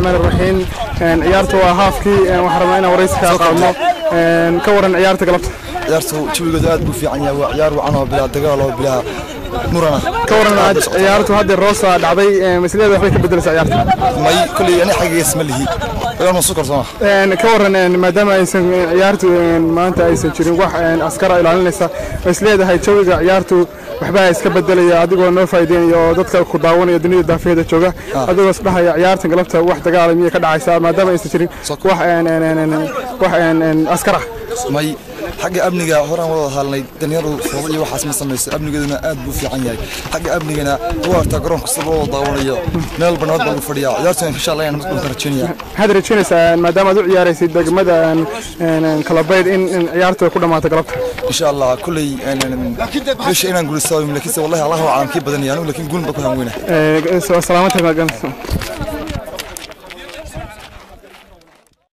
raxmaan raxiim ciyaarta waa haafkii waxaan rabnaa inaan waraysi kaa qaadno ka waran ciyaarta galabta ciyaartu jawigooda aad buu fiican yahay waa ciyaar wacan oo bilaa dagaal oo bilaa murana ka waran ciyaartu hadda roosa dhacday masleeda waxbay ka bedelaysaa ciyaarta may kolley ani xaggees ma lihi ciyaar masu kalsoona ka waran maadaama aysan ciyaartu maanta aysan jirin wax askara ilaalinaysa isleedahay jawiga ciyaartu waxbaa iska bedelaya adigoo noo faa'iideynaya oo dadka ku daawanaya dunida daafiyada jooga adigoo isdhahaya ciyaartan galabta wax dagaala miyay ka dhacaysaa maadaama aysan jirin wax wax askar ah may xagga amniga horaan wada hadalnay dhallinyaradu foodo iyo waxaas ma samayso amnigeeduna aad buu fiican yahay xagga amnigana waa artaa garoonka sida loo daawanayo meel banaad baan u fadhiyaa ciyaartuna insha allah ayaan markaan rajaynaya maxaad rajaynaysaa maadaama aad u ciyaaraysid degmada kalabayd in ciyaartu ku dhammaato galabta insha allah kulley bisha inaan guulaysto laakiinse wallahi allah waa caalamkii badanaya anigu laakiin guulin baa ku hanweyna salaamata